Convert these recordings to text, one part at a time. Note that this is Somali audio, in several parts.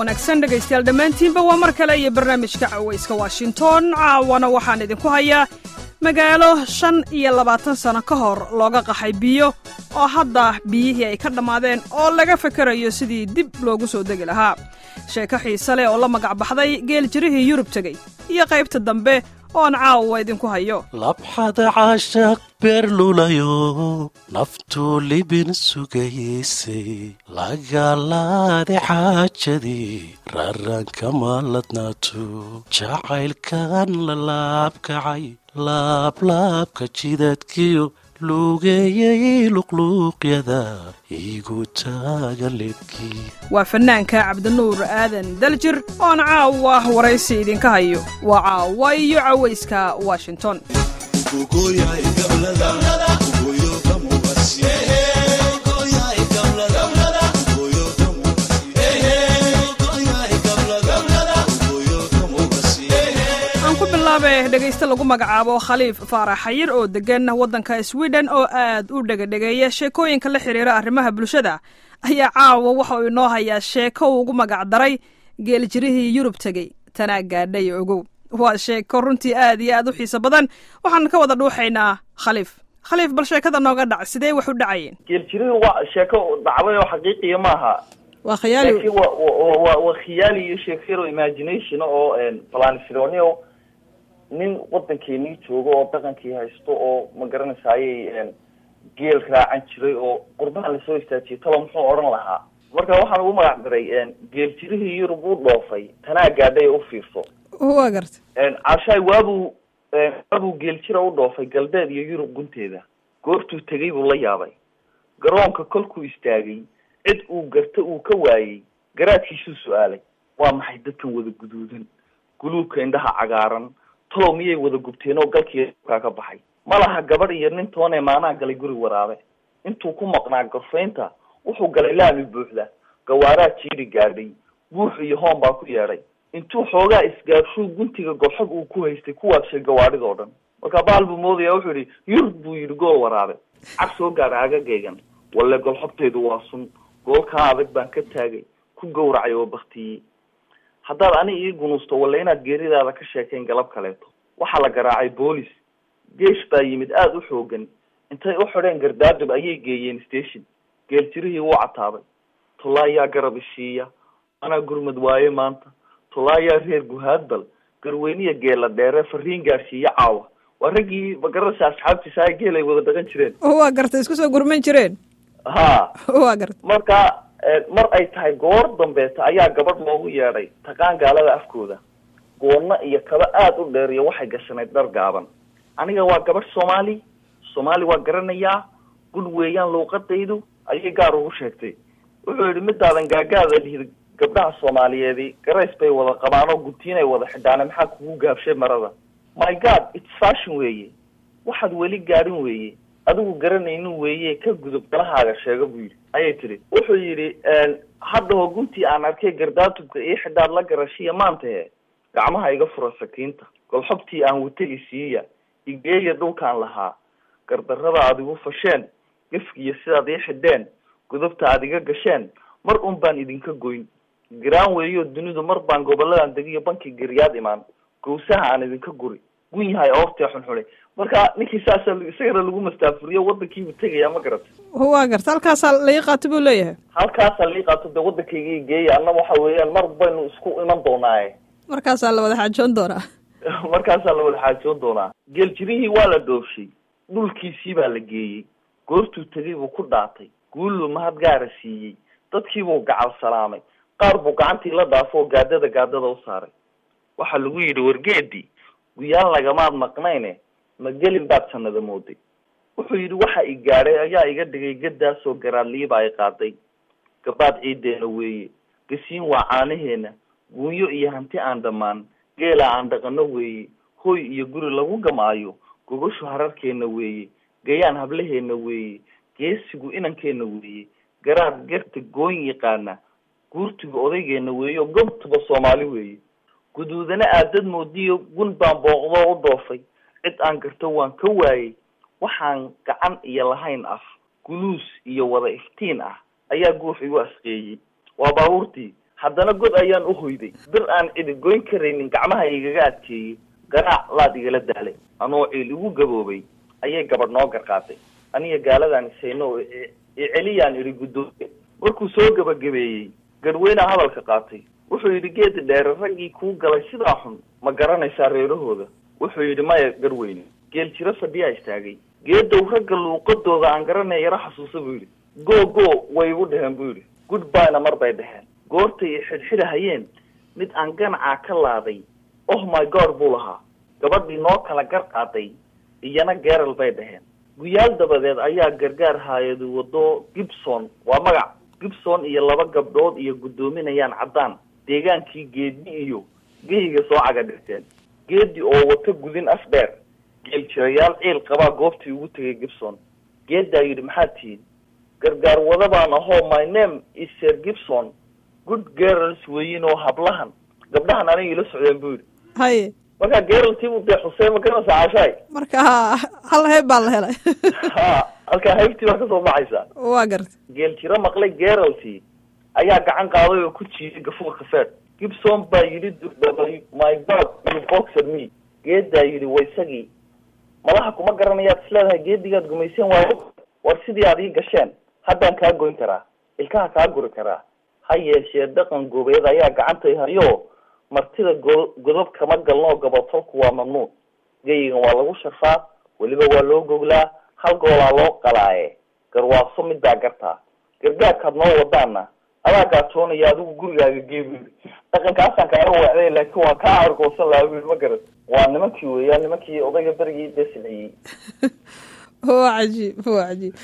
wanaagsan dhegaystayaal dhammaantiinba waa mar kale iyo barnaamijka cawayska washington caawana waxaan idinku hayaa magaalo shan iyo labaatan sano ka hor looga qaxay biyo oo hadda biyihii ay ka dhammaadeen oo laga fakerayo sidii dib loogu soo degi lahaa sheeko xiise leh oo la magac baxday geel jirihii yurub tegey iyo qaybta dambe oon caawa idinku hayo labxada caashaq beerlulayo naftuu libin sugaysay lagalaade xaajadii raranka maaladnaato jacaylkan la laabkacay laablaabka jidadkiyo luugeeyay luqluuqyada igu taaga lebkii waa fannaanka cabdinuur aadan daljir oon caawa waraysi idinka hayo waa caawa iyo cawayska washington aan ku bilaabe dhegayste lagu magacaabo khaliif faarax xayir oo deggan waddanka swiden oo aad u dhegadhegeeya sheekooyinka la xidhiira arrimaha bulshada ayaa caawa waxa uu inoo hayaa sheeko uu ugu magac daray geeljirihii yurub tegey tanaa gaadhay ogow waa sheeko runtii aad iyo aad u xiiso badan waxaan ka wada dhuuxaynaa khaliif khaliif bal sheekada nooga dhac sidee wax u dhacayeen geeljirihu waa sheeko dhacday oo xaqiiqiya maaha waa khiyaali laakiin wa wa wa waa khiyaali iyo sheekero imagination oo planisronio nin waddankeenii joogo oo dhaqankii haysto oo ma garanaysayay geel raacan jiray oo qurbaha lasoo istaajiyay talo muxuu odhan lahaa marka waxaan ugu magac daray geel jirihii yurub uu dhoofay tanaa gaadhay u fiirso waa garta caashaay waabuu waabuu geeljira u dhoofay galbeed iyo yurub gunteeda goortuu tegay buu la yaabay garoonka kolkuu istaagay cid uu garta uu ka waayey garaadkiisuu su-aalay waa maxay dadkan wada guduudan guluubka indhaha cagaaran talow miyay wada gubteen oo galkii kaa ka baxay ma laha gabadh iyo nin toonee maanaa galay guri waraabe intuu ku maqnaa gorfaynta wuxuu galay laami buuxda gawaaraa jiiri gaadhay buux iyo hoon baa ku yeedhay intuu xoogaa isgaarshuu guntiga golxog uu ku haystay ku waagshay gawaadhidoo dhan marka baal buu moodaya wuxuu yihi yurub buu yidhi gool waraabe cag soo gaadha agagaygan walle golxogtaydu waa sun goolkaa adag baan ka taagay ku gawracay oo baktiyey haddaad ani ii gunuusto walle inaad geeridaada ka sheekayn galab kaleeto waxaa la garaacay boolis geesh baa yimid aada u xoogan intay u xidheen gardaadub ayay geeyeen station geel jirihii wuu cataabay tolaayaa garab ishiiya anaa gurmad waaye maanta tolaayaa reer guhaadbal garweyniya geela dheere fariin gaadhsiiya caawa waa raggii magaranaysa asxaabtiisa ay geel ay wada dhaqan jireen waa garta isku soo gurman jireen ha waa garta marka mar ay tahay goor dambeeta ayaa gabadh loogu yeedhay taqaan gaalada afkooda goonna iyo kaba aada u dheer iyo waxay gashanayd dhar gaaban aniga waa gabadh soomaali soomaali waa garanayaa gud weeyaan luuqadaydu ayay gaar ugu sheegtay wuxuu yihi midaadan gaagaada lihid gabdhaha soomaaliyeedi garays bay wada qabaan oo guntiinay wada xidhaane maxaa kugu gaabshay marada my god its fashion weeye waxaad weli gaadhin weeye adigu garanaynin weeye ka gudub galahaaga sheega buu yidhi ayay tidhi wuxuu yidhi haddao guntii aan arkay gardaatubka ii xidhaad la garashiya maantahe gacmaha iga fura sakiinta golxobtii aan watay isiiya igeeya dhulkaan lahaa gardarrada aad igu fasheen gefkiiyo sidaad ii xidheen gudubta aad iga gasheen mar un baan idinka goyn garaan weeyo dunidu mar baan goboladan degiyo banki garyaad imaan gawsaha aan idinka guri gun yahay oortee xunxunay marka ninkii saasa isagana lagu mastaafuriyo wadankiibuu tegaya ma garata waa garta halkaasaa laii qaato buu leeyahay halkaasaa lai qaato dee waddankayga geeya anna waxa weeyaan mar baynu isku iman doonaaye markaasaa la wada xaajoon doonaa markaasaa la wada xaajoon doonaa geeljirihii waa la dhoofshay dhulkiisii baa la geeyey goortuu tegay buu ku dhaatay guulluu mahad gaara siiyey dadkiibuu gacal salaamay qaar buu gacantii la dhaafo oo gaadada gaadada u saaray waxaa lagu yidhi wargeedii guyaan lagamaad maqnayne ma gelin baad sanada mooday wuxuu yidhi waxa i gaadhay ayaa iga dhigay gadaasoo garaadliiba ay qaaday gabaad ciideena weeye gasiin waa caanaheena guunyo iyo hanti aan dhammaan geela aan dhaqano weeye hoy iyo guri lagu gamaayo gogoshu hararkeena weeye gayaan hablaheena weeye geesigu inankeena weeye garaad garta gooyn yaqaana guurtiga odaygeena weeye oo gobtuba soomaali weeye guduudana aadad moodiyo gun baan booqdoo u dhoofay cid aan garto waan ka waayey waxaan gacan iyo lahayn af guluus iyo wada iftiin ah ayaa guux igu asqeeyey waa baabuurtii haddana god ayaan u hoyday bir aan cidi goyn karaynin gacmaha igaga adkeeyey garaac laad igala daalay anoo ciil igu gaboobay ayay gabadh noo garqaaday aniga gaaladaan isayno oo i- iceliyaan idhi guddoomiye markuu soo gabagabeeyey garweynaa hadalka qaatay wuxuu yidhi geedi dheere raggii kuu galay sidaa xun ma garanaysaa reerahooda wuxuu yidhi maya garweyne geel jiro fadhiyaa istaagay geedow ragga luuqadooda aan garanaya yaro xasuusa buu yidhi go go way igu dheheen buu yidhi goodbyna mar bay dheheen goortay i xidhxidhahayeen mid aan ganacaa ka laaday oh my god buu lahaa gabadhii noo kala gar qaaday iyana geeral bay dheheen guyaal dabadeed ayaa gargaar haayadu wado gibson waa magac gibson iyo laba gabdhood iyo guddoominayaan caddaan deegaankii geedi iyo geyiga soo caga dhirteen geedi oo wato gudin af dheer geel jirayaal ciil qabaa goobtii ugu tegay gibson geedaa yidhi maxaad tihiin gargaar wada baan ahoo my name is sir gibson good girls weyin oo hablahan gabdhahan aniga ila socdeen buu yidhi haye markaa geraltii buu dee xuseen ma garanaysaa caashaay marka hal heeb baa la helay ha halkaa haybtii baa kasoo baxaysa waa garta geel jiro maqlay geraltii ayaa gacan qaaday oo ku jiiyay gafuurka feed gibson baa yidhi durdhabay my god you boxer me geedaa yidhi wa isagii madaxa kuma garanayaad isleedahay geedigaad gumayseen waayo war sidii aad ii gasheen haddaan kaa goyn karaa ilkaha kaa guri karaa ha yeeshee dhaqan goobeed ayaa gacantay hayo martida go- godob kama galnoo gabatolku waa mamnuuc geyigan waa lagu sharfaa weliba waa loo goglaa hal goolaa loo qalaaye garwaaso midbaa gartaa gargaarkaad noo wadaana adaa gaatoonaya adigu gurigaaga geebi dhaqankaasaan kaaga wacday laakiin waa kaa argoosan lahaa bui ma garan waa nimankii weeyaan nimankii odayga berigii dee silciyey waa cajiib waa cajiib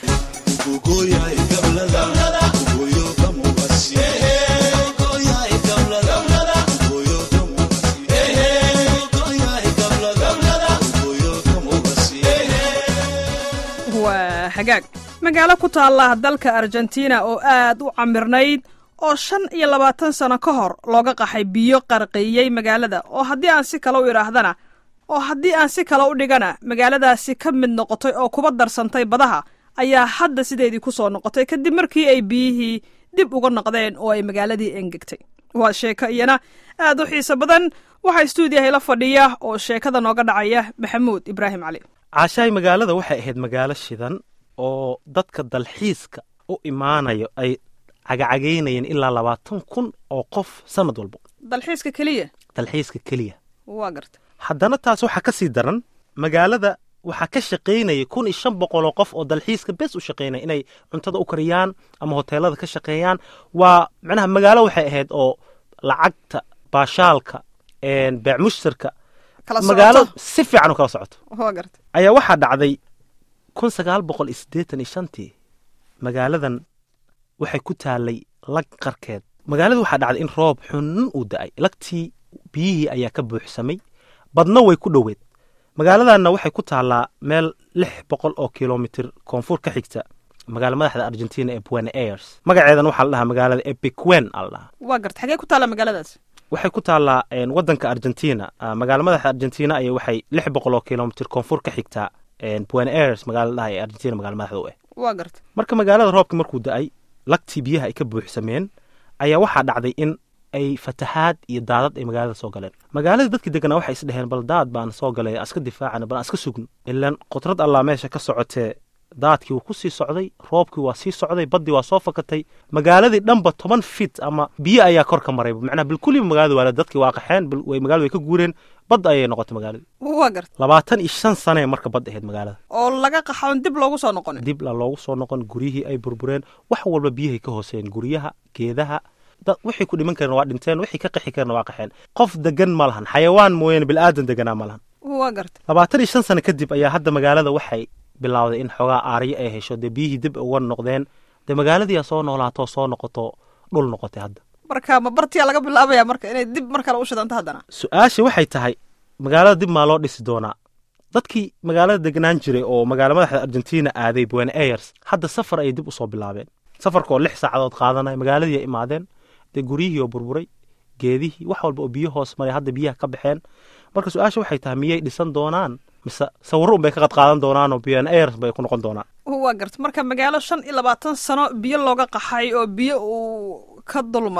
waa hagaag magaalo ku taalla dalka argentina oo aad u camirnayd oo shan iyo labaatan sano ka hor looga qaxay biyo qarqiyey magaalada oo haddii aan si kale u idhaahdana oo haddii aan si kale u dhigana magaaladaasi ka mid noqotay oo kuba darsantay badaha ayaa hadda sideedii ku soo noqotay kadib markii ay biyihii dib uga noqdeen oo ay magaaladii engegtay waa sheeko iyana aad u xiiso badan waxaa stuudiyaha la fadhiya oo sheekada nooga dhacaya maxamuud ibraahim cali caashaay magaalada waxay ahayd magaalo shidan oo dadka dalxiiska u imaanayo ay cagacagaynayeen ilaa labaatan kun oo qof sanad walbo dalxiiska keliya dalxiiska keliya waa garta haddana taas waxaa ka sii daran magaalada waxaa ka shaqaynaya kun iyo shan boqol oo qof oo dalxiiska bes u shaqaynaya inay cuntada u kariyaan ama hoteelada ka shaqeeyaan waa macnaha magaalo waxay ahayd oo lacagta baashaalka beec mushtarka kala magaalo socoto si fiican u kala socoto waa garta ayaa waxaa dhacday kun sagaal boqol iyo siddeetan iyo shantii magaaladan waxay ku taalay lag qarkeed magaalada waxaa dhacday in roob xunun uu da'ay lagtii biyihii ayaa ka buuxsamay badna way ku dhoweed magaaladanna waxay ku taallaa meel lix boqol oo kilomitir koonfur ka xigta magaala madaxda argentina ee buenos aires magaceedan waxaa la dhahaa magaalada epiquen aa la dhahaa waa garta xagee ku taalla magaaladaas waxay ku taallaa een, wadanka argentina ah, magaala madaxda argentina ayay waxay lix boqol oo kilomitir koonfur ka xigtaa een, buenos aires magaala la dhahaa ee argentina magaala madaxda u ah waa garta marka magaalada roobka markuu da'ay lagtii biyaha ay ka buuxsameen ayaa waxaa dhacday in ay fatahaad iyo daadad ay magaalada soo galeen magaalada dadkii deganaa waxay isdheheen bal daad baan soo galay aan iska difaacana bal aan iska sugno ilaan qudrad allaa meesha ka socotee daadkii wuu ku sii socday roobkii waa sii socday baddii waa soo fakatay magaaladii dhanba toban fit ama biyo ayaa kor ka maray macnaha bilkuliba magaalada waa dadkii waa qaxeen bil- way magaalada way ka guureen bad ayay noqotay magaaladii waa garta labaatan iyo shan sanee marka bad ahayd magaalada oo laga qaxoon dib loogu soo noqonin dib la loogu soo noqon guryihii ay burbureen wax walba biyahay ka hooseen guryaha geedaha dad wixii ku dhiman kareen waa dhinteen wixii ka qixi kareen waa qaxeen qof degan ma lahan xayawaan mooyaane bilaadan deganaa ma lahan waa garta labaatan iyo shan sano kadib ayaa hadda magaalada waxay bilowday in xoogaa aaryo ay hesho dee biyihii dib uga noqdeen dee magaaladiiaa soo noolaato soo noqoto dhul noqotay hadda marka ma bartiyaa laga bilaabaya marka inay dib mar kale u shidanto haddana su-aasha waxay tahay magaalada dib maa loo dhisi doonaa dadkii magaalada degnaan jiray oo magaala madaxda argentina aaday buenos aires hadda safar ayay dib usoo bilaabeen safarka oo lix saacadood qaadanaya magaaladii ay imaadeen dee guryihii oo burburay geedihii wax walba oo biyo hoos maray hadda biyaha ka baxeen marka su-aasha waxay tahay miyay dhisan doonaan mise sawirro un bay ka qad qaadan doonaan oo buenos aires bay ku noqon doonaan waa garta marka magaalo shan iyo labaatan sano biyo looga qaxay oo biyo uu ka dul maray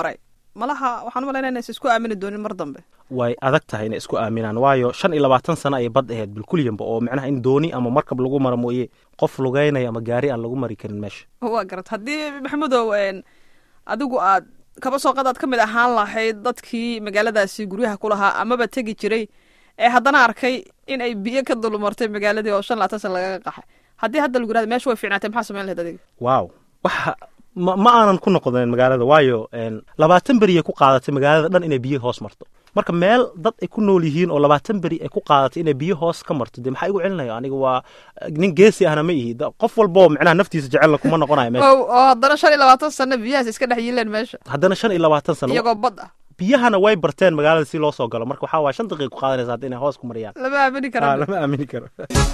malaha waxaan u malaynaya inaysa isku aamini doonin mar dambe way adag tahay inay isku aaminaan waayo shan iyo labaatan sano ayay bad ahayd bilkulyanba oo micnaha in dooni ama markab lagu maro mooye qof lugeynaya ama gaari aan lagu mari karin meesha waa garat haddii maxamudow adigu aad kaba soo qadaad ka mid ahaan lahayd dadkii magaaladaasi guryaha ku lahaa amaba tegi jiray ee haddana arkay in ay biyo ka dulmartay magaaladii oo shan labaatan san lagaga qaxay haddii hadda lagu yirahdo meesha way fiicnaatay maxaa samayn lahayd adiga waaw waxa ma ma aanan ku noqonin magaalada waayo labaatan beriyay ku qaadatay magaalada dhan inay biyo hoos marto marka meel dad ay ku nool yihiin oo labaatan beri ay ku qaadatay inay biyo hoos ka marto dee maxaa igu celinaya aniga waa nin geesi ahna ma ihi qof walboo micnaha naftiisa jecelna kuma noqonayo meesha oo haddana shan iyo labaatan sano biyahaas iska dhex yiileen meesha haddana shan iyo labaatan sano iyagoo bad ah biyahana way barteen magaalada si loo soo galo marka waxaa waaya shan daqiiqa ku qaadanaysa hadda inay hoos ku mariyaan lama aamini kara lama aamini karo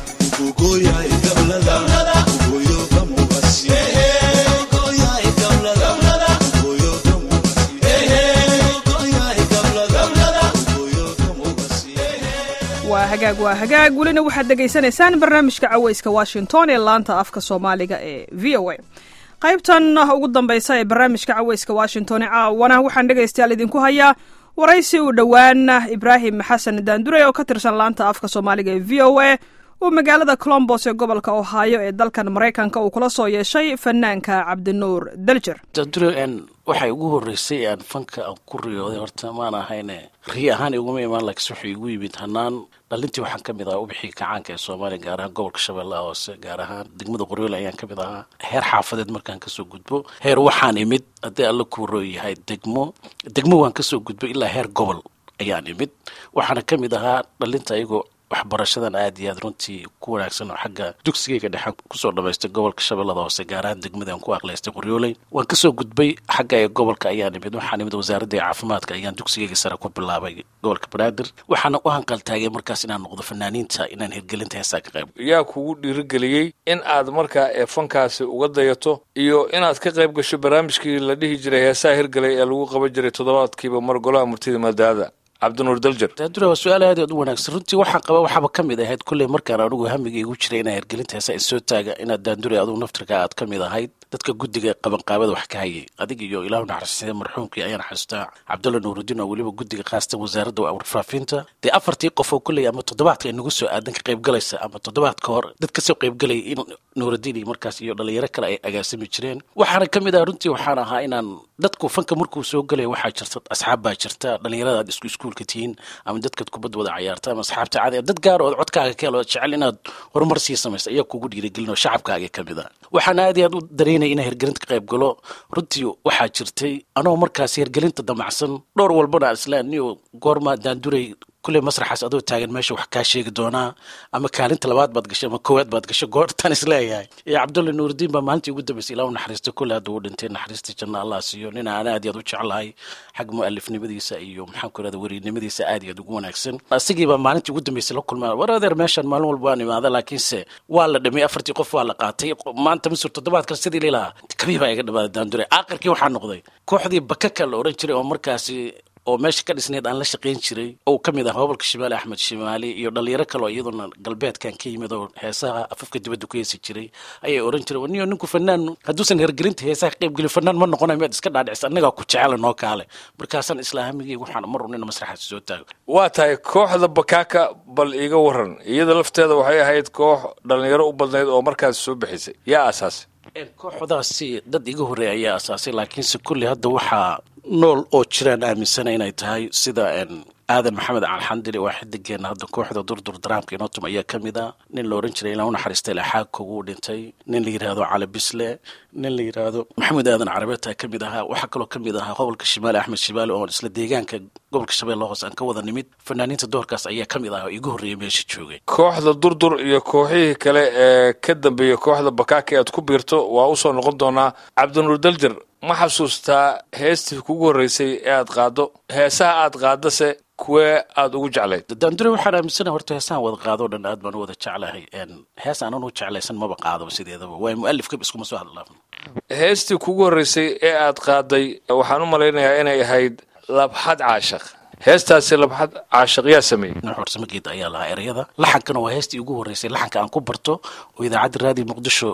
waa hagaag waa hagaag welina waxaad dhegaysanaysaan barnaamijka caweyska washington ee laanta afka soomaaliga ee v o a qaybtan ugu dambaysa ee barnaamijka caweyska washington ee caawana waxaan dhegaystayaal idinku hayaa waraysi uu dhowaan ibraahim xasan daandure oo ka tirsan laanta afka soomaaliga ee v o a uu magaalada colombos ee gobolka ohaayo ee dalkan maraykanka uu kula soo yeeshay fanaanka cabdinuur daljer daandure waxay ugu horreysay aan fanka aan ku riyooday horta maan ahayne riyo ahaan iguma imaan laakiin wuxuu igu yimid hanaan dhalintii waxaan ka mid ahaa ubixii kacaanka ee soomaaliya gaar ahaan gobolka shabeellaha hoose gaar ahaan degmada qoryoole ayaan ka mid ahaa heer xaafadeed markaan kasoo gudbo heer waxaan imid haddii alla kuuroo yahay degmo degmo waan kasoo gudbo ilaa heer gobol ayaan imid waxaana ka mid ahaa dhalinta ayagoo waxbarashadan aad iyo aad runtii ku wanaagsan oo xagga dugsigayga dhexaan kusoo dhamaystay gobolka shabeellada hoose gaar ahaan degmadaan ku aqlaystay qoryooley waan kasoo gudbay xagga ee gobolka ayaan imid waxaan imid wasaaradda caafimaadka ayaan dugsigayga sare ku bilaabay gobolka banaadir waxaana u hanqaltaagay markaas inaan noqdo fanaaniinta inaan hirgelinta heesaa ka qayb yaa kugu dhiirigeliyey in aad markaa ee fankaasi uga dayato iyo inaad ka qayb gasho barnaamijkii la dhihi jiray heesaha hirgelay ee lagu qaban jiray toddobaadkiiba mar golaha murtida maadaada cabdinuur daljer daadura waa su-aal aad aad u wanaagsan runtii waxaan qaba waxaaba ka mid ahayd kolley markaan anigu hamiga igu jiray inaa hirgelinta heesa isoo taaga inaad daandure adugu naftirka aad ka mid ahayd dadka guddiga qabanqaabada wax ka hayay adig iyo ilaahu naxariistay marxuumkii ayaan xasuustaa cabdulla nuurudiin oo weliba guddiga khaasatan wasaaradda warfaafinta dee afartii qof oo kolley ama toddobaadka ay nagu soo aadan ka qaybgalaysa ama toddobaad ka hor dad kasoo qaybgalaya in nuurudiin iyo markaas iyo dhalinyaro kale ay agaasimi jireen waxaana ka mid ah runtii waxaan ahaa inaan dadku fanka markuu soo galaya waxaa jirta asxaab baa jirta dhalinyarada aad isku iskuulka tihiin ama dadkaad kubadda wada cayaarta ama asxaabta caadi dad gaar oo codkaaga ka helo jecel inaad horumar sii samaysa ayaa kugu dhiirigelin oo shacabkaaga ka mid ah waxaan aad iyo aad u dareynaya inaan hirgelinta ka qayb galo runtii waxaa jirtay anoo markaas hirgelinta damacsan dhowr walbana islaan niyo goorma daanduray kulley masraxaas adoo taagan meesha wax kaa sheegi doonaa ama kaalinta labaad baad gashay ama koowaad baad gashay goortaan isleeyahay iyo cabdulla nuurudiin baa maalintii ugu dambeysay ilaa u naxariistay kulle hadda uu dhintay naxariistii janna allah siiyo nin aan aad iyo aad u jeclahay xag mu'alifnimadiisa iyo maxaan ku irahda weriynimadiisa aad iyo aad ugu wanaagsan asigii baa maalintii ugu dambeysay la kulmaa war adeer meeshan maalin walba waan imaada laakiinse waa la dhimay afartii qof waa la qaatay maanta misur toddobaadkan sidii lilahaa kabii baa iga dhamaada daandure aakhirkii waxaa noqday kooxdii bakaka la odhan jiray oo markaasi oo meesha ka dhisneed aan la shaqayn jiray oo ka mid ah gobolka shimaali axmed shimaali iyo dhalinyaro kale oo iyaduna galbeedkan ka yimid oo heesaha afafka dibadda ku heesi jiray ayay oran jireen niyo ninku fanaan hadduusan hergelinta heesaha ka qaybgelin fanaan ma noqonayo miyaad iska dhaadhicisa annagaa ku jecela noo kaale markaasaan islaamigii waxaan mar un ina masraxaas soo taago waa tahay kooxda bakaaka bal iiga waran iyada lafteeda waxay ahayd koox dhalinyaro u badnayd oo markaas soo bixisay yaa asaasay kooxdaasi dad iga horreeya ayaa asaasay laakiinse kulli hadda waxaa nool oo jiraan aaminsana inay tahay sida aadan maxamed calxandili waa xidigeena hadda kooxda durdur daraamka inotum ayaa ka mid a nin la ohan jiray ilaa u naxariistay laxaagka wuu dhintay nin la yidhaahdo cali bisle nin la yidhaahdo maxamed aadan carabeeta ka mid ahaa waxaa kaloo ka mid ahaa gobolka shimaali axmed shimaali oo isla deegaanka gobolka shabeelle hoose aan ka wada nimid fanaaniinta doorkaas ayaa ka mid ah oo igu horreeyay meesha joogay kooxda durdur iyo kooxihii kale ee ka dambeeyey kooxda bakaaka aad ku biirto waa usoo noqon doonaa cabdinuur daljer ma xasuustaa heestii kugu horreysay ee aad qaaddo heesaha aad qaadase kuwee aada ugu jeclayd daandure waxaan aaminsana horta heesahan wada qaadoo dhan aad baan u wada jeclahay hees aanan u jeclaysan maba qaadaba sideedaba waay mu'alifkaba iskuma soo hadlaafno heestii kugu horreysay ee aad qaaday waxaan u malaynayaa inay ahayd labxad caashaq heestaasi labxad caashaq yaa sameeyey nuxursamageed ayaa lahaa ereyada laxankana waa heestii ugu horreysay laxanka aan ku barto oo idaacadda raadiyo muqdisho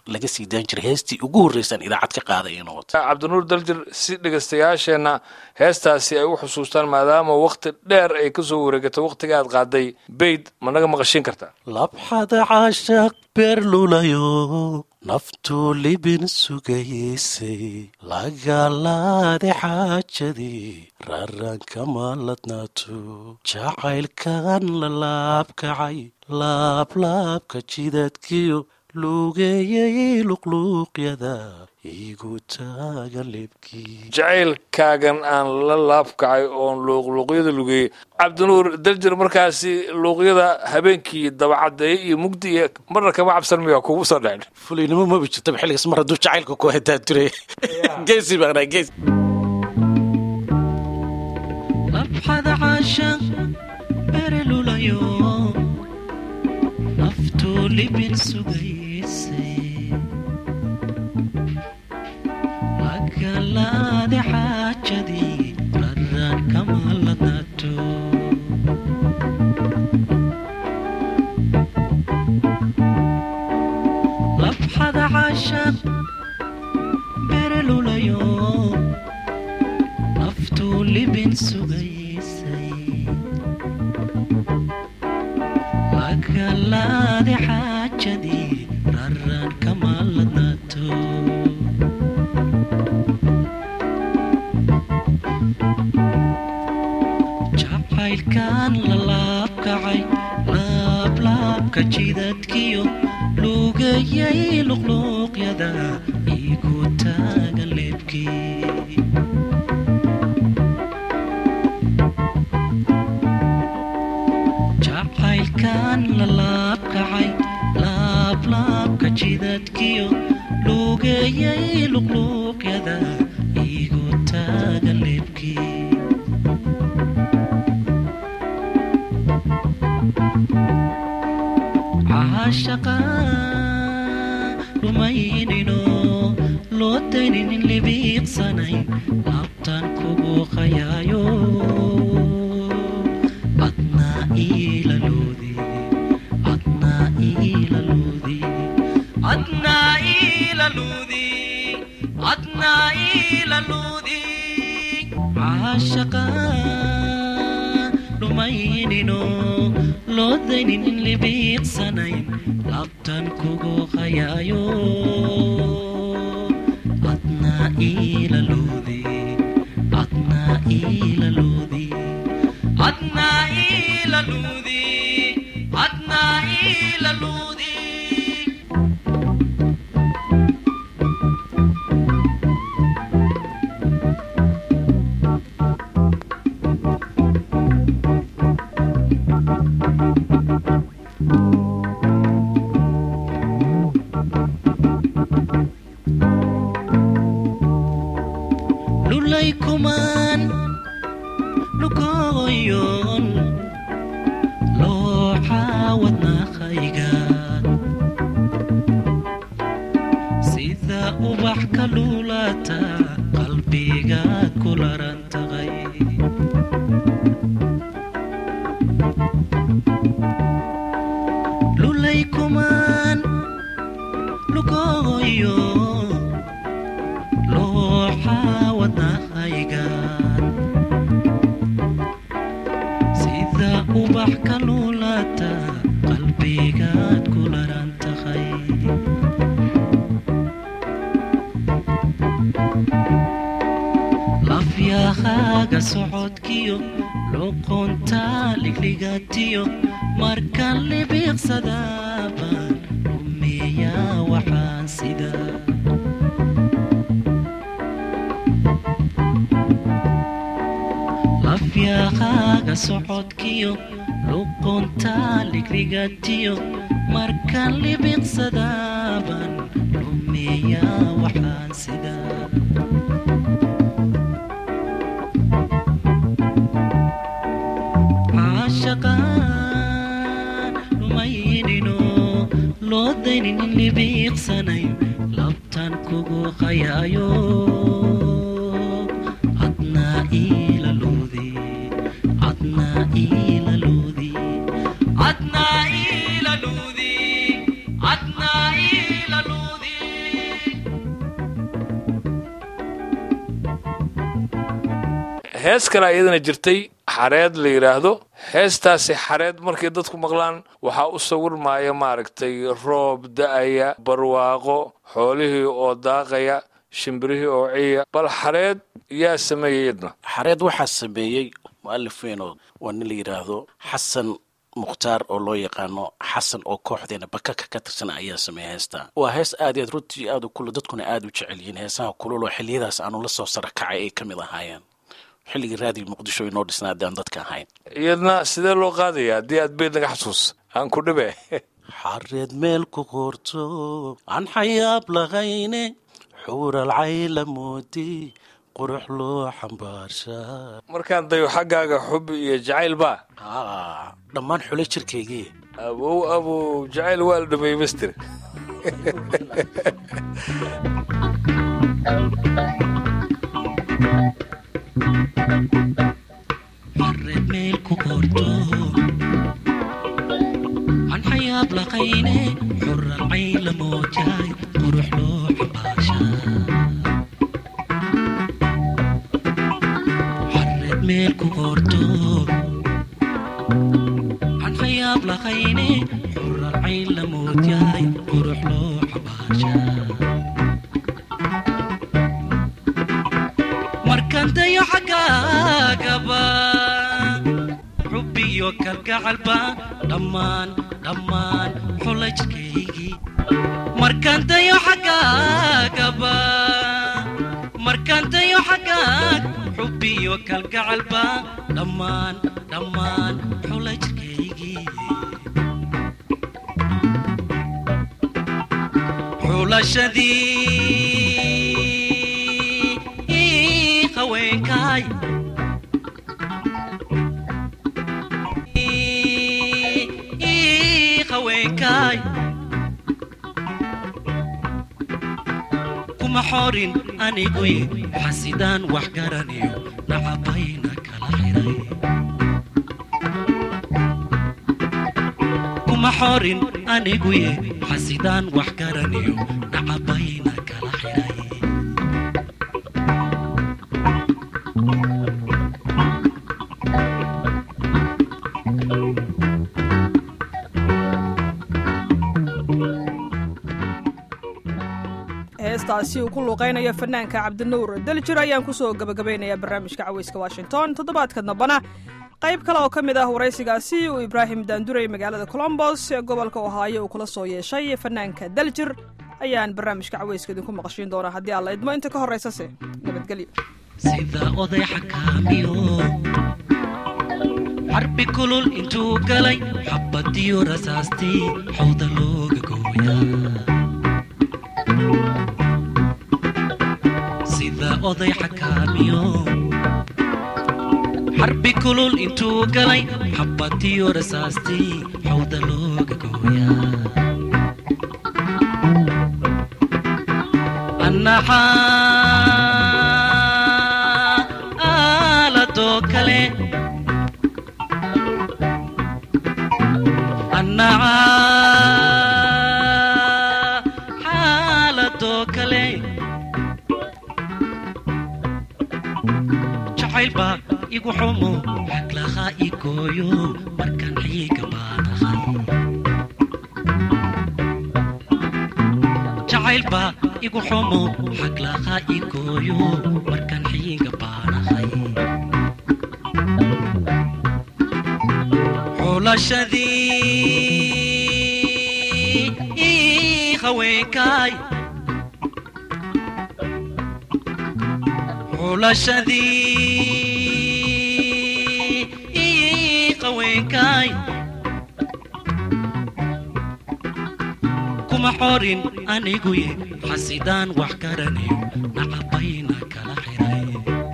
laga sii daan jiray heestii ugu horreysaan idaacad ka qaaday inuu wato cabdinuur daljir si dhegaystayaasheenna heestaasi ay u xusuustaan maadaama wakhti dheer ay ka soo wareegatay wakhtiga aad qaaday bayd ma naga maqashiin kartaa labxada caashaq beerlulayo naftuu libin sugaysay lagalaade xaajadii raarankama ladnaato jacaylkan la laabkacay laablaabka jidadkiyo luugeeyay luqluuqyada igu taagan lebkii jacaylkaagan aan la laabkacay oon luuqluuqyada lugeeyey cabdinuur daljir markaasi luuqyada habeenkii dabacadeeye iyo mugdi iyo marna kama cabsan miya kugu soo dhecen fulinimo maba jirtaba xilligaas mar hadduu jacaylka ku hadaaturay geesi baanaa geesi labxada caashaq berelulayo naftuu libin sugaysay magalaade xaajadii raraan kama ladnaato labxada caashaq berelulayo naftuu libin sugaysay magalaade xaajadii raraan kama ladnaato jacaylkan la laabkacay laablaabka jidadkiyo lugayay luqluuqyada igu taagan leebkii jacaylkan la laabkacay laablaabka jidadkiyo lugayay luqluuqyada igu taagan leebkii caashaqa rumaynino loo dayninin libiiqsanayn laabtan kugu qayaayo adnaa iilaloodi adnaa iilaloodi adnaa iilaloodi adnaa iilaloodi caashaqa rumaynino loo dayninin libiiqsanayn laabtan kugu qayaayo adnaa iilaloodi adnaa iilaloodi adnaa iilaloodi adnaa iilaloodi lulay kumaan lugoyon looxaawadnaaqaygaan sida ubax ka luulata qalbigaad ku laran taqay lulay kumaan lugoyo looxaawadnaaqaygaan sida ubax ka luulata qalbigaad ku laran taqay lafyahaaga socodkiyo luqunta ligligatiyo marka libiiqsadabaan rumeeyaa waxaan sida lafyahaaga socodkiyo luqunta ligligatiyo marka libiiqsadabaan rumeeyaa waxaan sida caashaqaan rumaynino loo dayninin libiiqsanayn labtan kugu qayaayo adnaa iilaloodi adnaa iilaloodi adnaa iilaloodi adnaa iilaloodi hees kale iyadana jirtay xareed la yidhaahdo heestaasi xareed markay dadku maqlaan waxaa u sawirmaya maaragtay roob da-aya barwaaqo xoolihii oo daaqaya shimbirihii oo ciya bal xareed yaa sameeyey idna xareed waxaa sameeyey mu'alif weyn oo waa nin la yidhaahdo xasan mukhtaar oo loo yaqaano xasan oo kooxdeena bakaka ka tirsan ayaa sameeya heesta waa hees aad iyo aad runtii aad u kulu dadkuna aad u jecel yihiin heesaha kulul oo xilliyadaas aanu la soo sara kacay ay ka mid ahaayeen xilligii raadiga muqdisho inoo dhisnaa haddii aan dadka ahayn iyadna sidee loo qaadaya haddii aad beyd naga xasuus aan ku dhibe xareed meel ku qorto aan xayaab lahayne xuural cayla moodi qurux loo xambaarshaa markaan dayo xaggaaga xub iyo jacayl baa aa dhammaan xule jirkaygii abow abow jacayl waa la dhameeyey master xareed meel ku qorto aan xayaab laqayne xural cayla moojaay qurux loo xambaashaa xareed meel ku qorto aan xayaab laqayne xural cayla moojaay qurux loo xambaashaa markaan dayo xaggaagaba xubbiyo kalgacalba dhammaan dhammaan xula jirkaygii markaan dayo xaggaagaba markaan dayo xaggaag xubbiyo kalgacalba dhammaan dhammaan xula jirkaygii xulashadii ii haweenkaay ii haweenkaay kuma xorin aniguy xasidaan wax garaniyo nacabayna kala xiray kuma xorin aniguye xasidaan wax garaniyo nacabayna kala xiray heestaasi uu ku luuqaynayo fanaanka cabdinuur daljir ayaan kusoo gabagabaynayaa barnaamijka caweyska washington toddobaadka dambana qayb kale oo ka mid ah waraysigaasi uu ibraahim daanduray magaalada colombos ee gobolka ohaayo uu kula soo yeeshay fanaanka daljir ayaan barnaamijka caweyska idinku maqashiin doonaa haddii aan la idmo inta ka horraysase nabadgelyo sida oday xakaamiyo xarbi kulul intuu galay xabadiyo rasaastii xawda looga gooyaa sida oday xakaamiyo xarbi kulul intuu galay xabadiyo rasaastii xawda looga gooyaa annaxaa aaladoo kale annaxaa xaaladoo kale jacaylba igu xumo xaglaha igooyo markaan xiiga baanahay jacaylba igu xumo xaglaha igooyo markaan xiiga baanahay xulashadii ii haweenkaay xulashadii ii haweenkaay kuma xorin aniguye xasidaan wax garanayo nacabayna kala xiray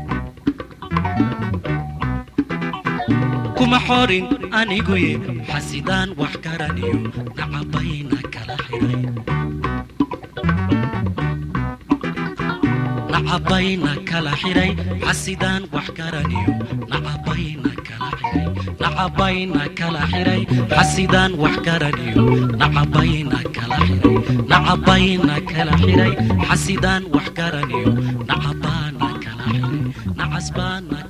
kuma xorin aniguye xasidaan wax garanayo nacabayna kala xiray nacabayna kala xiray xasidaan wax garanayo nacabayna kala xiray nacabayna kala xiray xasidaan wax garanayo nacabayna kala xiray nacabayna kala xiray xasidaan wax garanayo nacabaana kala xiray nacasbaana